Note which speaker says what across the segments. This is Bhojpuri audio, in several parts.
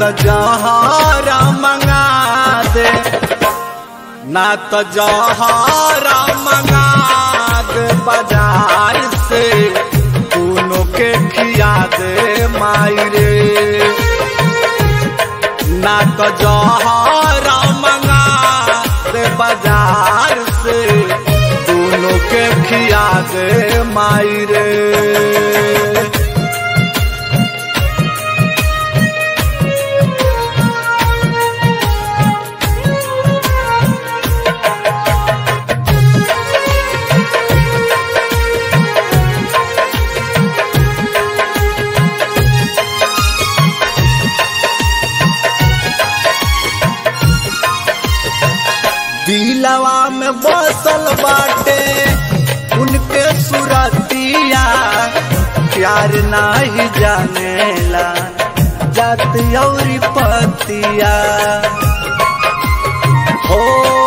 Speaker 1: तो जहरा मंगा दे ना तो जहरा मंगा दे बाजार से दोनों के खिया दे माई रे ना तो जहरा मंगा दे बाजार से दोनों के खिया दे माई रे दिलवा में बसल बाटे उनके सुरतिया प्यार नाही जानेला जात औरी पतिया हो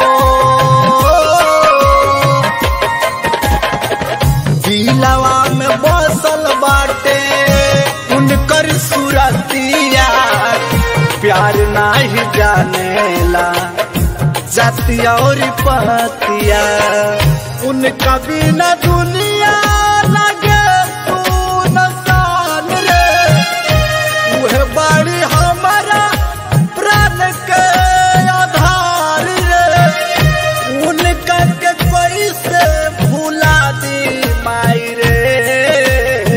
Speaker 1: दिलवा में बसल बाटे उनकर सुरतिया प्यार नाही जानेला जातिया और पतिया उनका बिना दुनिया लगे सुनसान रे उहे बड़ी हमारा प्राण के आधार रे उनका के कोई से भूला दी माई रे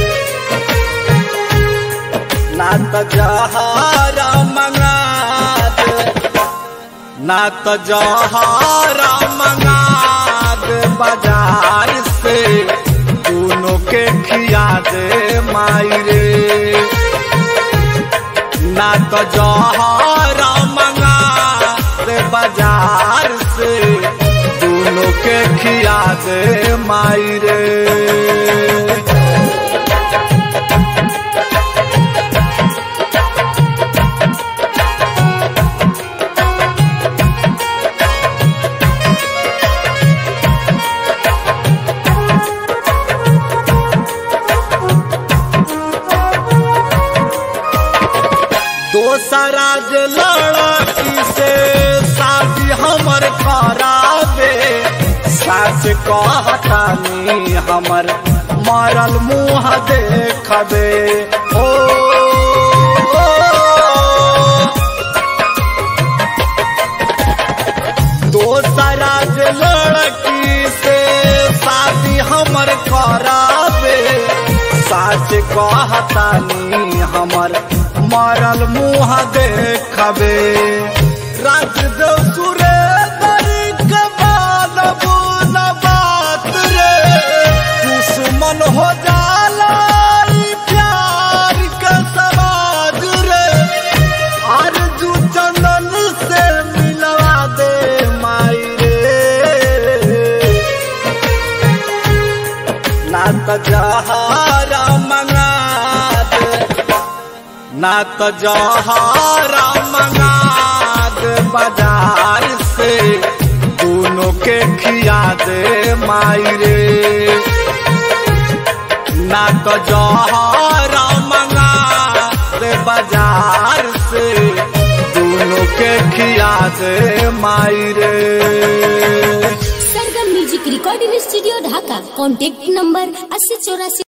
Speaker 1: ना तो जहारा मंगा दे ना तो जहारा मंगा दे बाजार से दोनों के खिया दे माई रे ना तो जहारा मंगा दे बाजार से दोनों के खिया दे माई रे दोसरा जे लड़की से शादी हमर करावे सास कहतानी हमर मरल मुँह देखबे ओ, दोसरा जे लड़की से शादी हमर करावे सास कहतानी हमर मरल मुँह देखबे राज दो सुरे बात रे दुश्मन हो जाला ई प्यार के समाज रे आरजू चंदन से मिलवा दे माई रे ना तो जहारा मंगा दे ना तो जहारा मंगा दे बाजार से दोनों के खिया दे माई रे ना तो जहारा मंगा दे बाजार से दोनों के खिया दे माई रे
Speaker 2: Sargam music recording studio Dhaka contact number अस्सी चौरासी